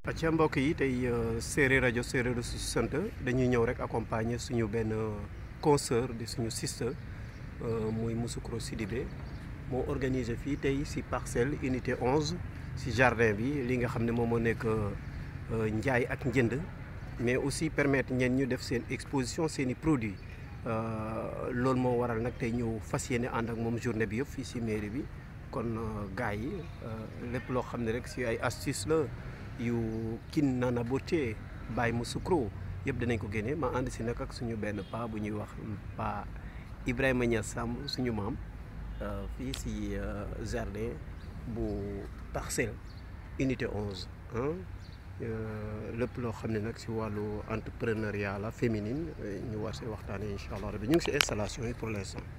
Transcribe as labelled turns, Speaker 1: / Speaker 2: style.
Speaker 1: acca mbokk yi tey séeréer rajo séeréer su sant dañuy ñëw rek accompagner suñu benn consoeur di suñu sister muy Moussoukro Sidibé moo organisé fii tey si parcelle unité 11 si jardin bi li nga xam ne moom moo nekk njaay ak njënd mais aussi permettre ñeen ñu def seen exposition seen i produits loolu moo waral nag tey ñu fas yéene ànd ak moom journée bi yëpp fii si mairie bi kon gars yi lépp loo xam ne rek si ay astuce la yu kin nana beauté Baye Moussoukro yëpp dinañ ko génne ma ànd si nag ak suñu benn pa bu ñuy wax pa Ibrahima Niass Samb suñu maam fii si jardin bu parcelle unité 11 lépp loo xam ne nag si wàllu entrepreneuriat la féminine ñu war see waxtaanee incha allah rabi ñu ngi si installation yi pour l'instant